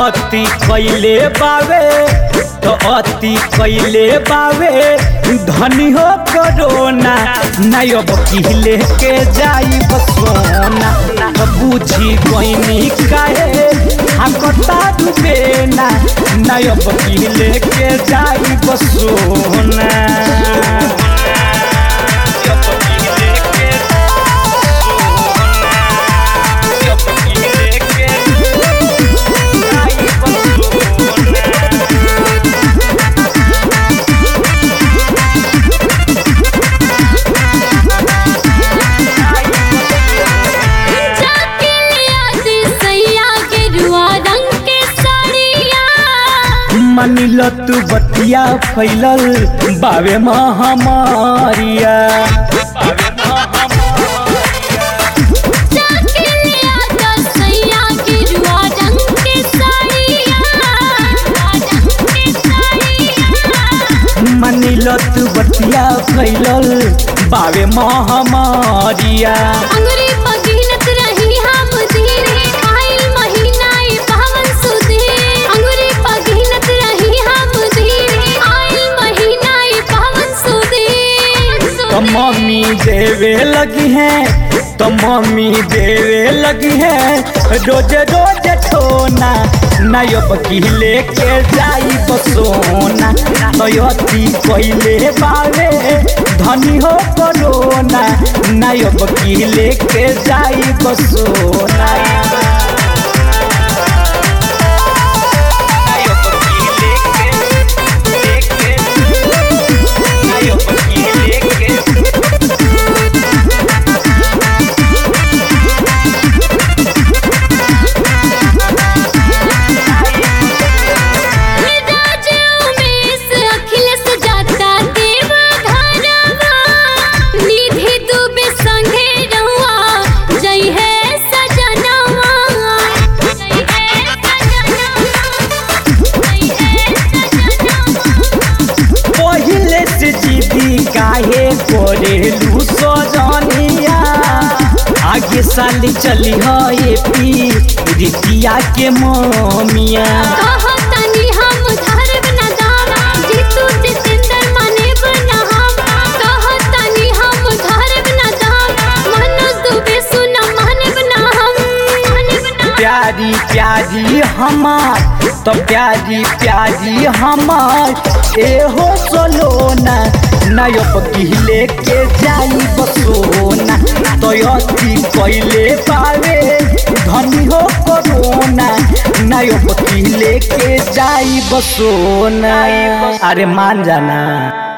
अति कैले बावे तो अति कैले बावे धनी हो करोना नहीं अब किले के जाई बसोना तो बुझी गईनी काहे हाकता डूबे ना नहीं अब किले के जाई बसोना जाके लिया दे सैया के रुआ रंग के साड़िया मनिल तू बतिया फैलल बावे महामारिया जाके लिया दे सैया के रुआ रंग के साड़िया रंग के साड़िया मनिल तू बतिया फैलल बावे महामारिया अंगुरी पगिनत रही हम धीरे आइल महीना ये पावन सुधे अंगुरी पगिनत रही हम धीरे आइल महीना ये पावन सुधे तो मम्मी देवे लगी है तो मम्मी देवे लगी है रोज रोज ठोना नयो बकीले के जाई बसोना तयती पहले बावे धनी हो करोना नयो बकीले के जाई बसोना नयो बकीले के लेके नयो बकीले के राजा उमेश अखिलेश जाता देव घरवा निधि दुबे संगे रहुआ जय है सजनवा जय है सजनवा जय है सजनवा पहिले से जीदी काहे करेलू सजनिया आगे साल चली है पी रितिया के ममिया कहतनी हम धरब न दावा जीतू जितेंद्र माने बना हम कहतनी हम धरब न दावा मनोज दुबे सुना माने बना हम माने बना प्यारी प्यारी हमार तो प्यारी प्यारी हमार एहो सोलोना नयो पहिले के जाई बसोना तो अति पहले पावे धनी हो करोना नयो पहिले के जाई बसोना अरे मान जाना